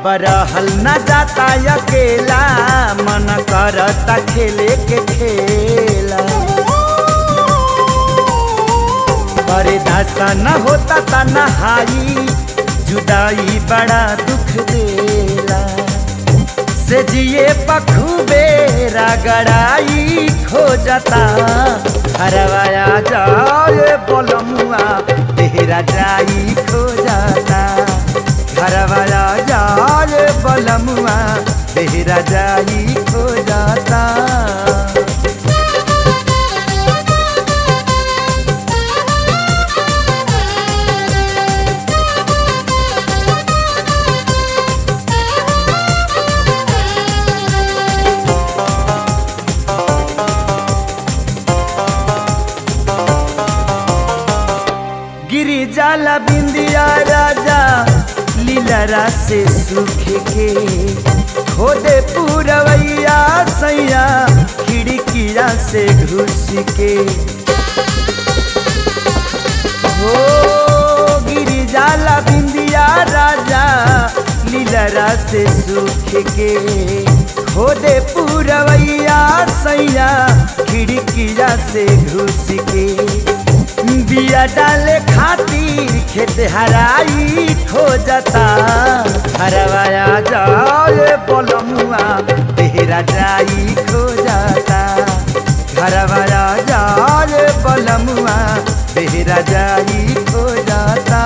अब रहल न जाता अकेला मन करता खेले के खेला अरे दासा न होता ता नहाई जुदाई बड़ा दुख देला से जिए पखूबे रगड़ाई खो जाता हरवाया जाए बोलमुआ तेरा जाई खो जाता हरवाया जाए बोलमुआ तेरा जाई खो जाता गिरी जाला बिंदिया राजा लीलरा से सूख के खोदे पूरवैया सैया खिड़किया से घुस के हो गिरी जाला बिंदिया राजा लीलरा से सूख के खोदे पूरवैया सैया खिड़किया से घुस के बिया डाले खातिर खेत हराई खो जाता हरवाया जाए बोलमुआ तेरा जाई खो जाता हरवाया जाए बोलमुआ तेरा जाई खो जाता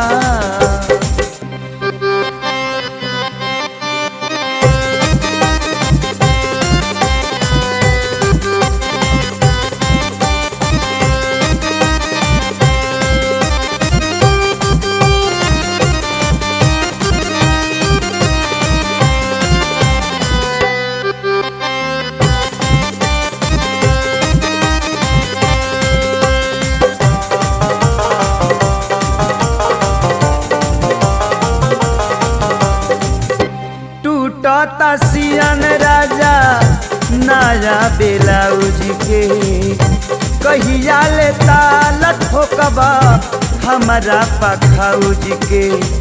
टूटता सियन राजा नया बेलाउज के कहिया ले ताल ठोकबा हमारा पखौज के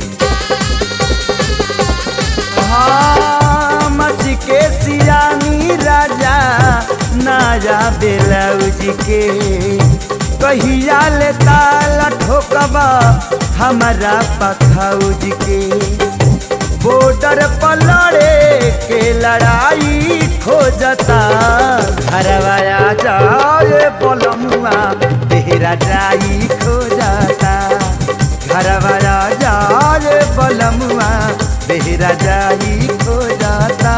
हाँ मच के सियानी राजा नया बेलाउज के कहिया ले ताल ठोकबा हमारा पखौज के बॉर्डर पर लड़े के लड़ाई खो जाता घरवाया जाए बोलमुआ तेरा जाई खो जाता घरवाया जाए बोलमुआ तेरा जाई खो जाता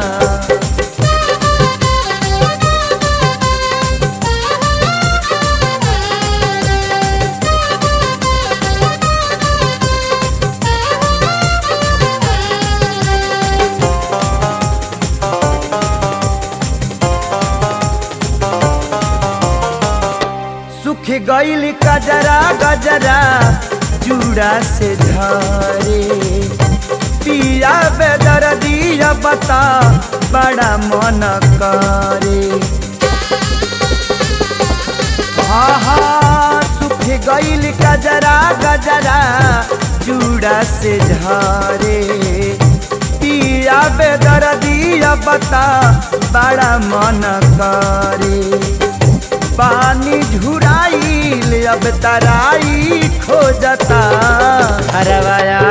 सुख गईल गजरा गजरा चूड़ा से झरे पिया बेदर दिया बता बड़ा मन करे हाँ हाँ सुख गईल गजरा गजरा चूड़ा से झरे पिया बेदर दिया बता बड़ा मन करे पानी झुराइल अब तराई खो जाता हरवाया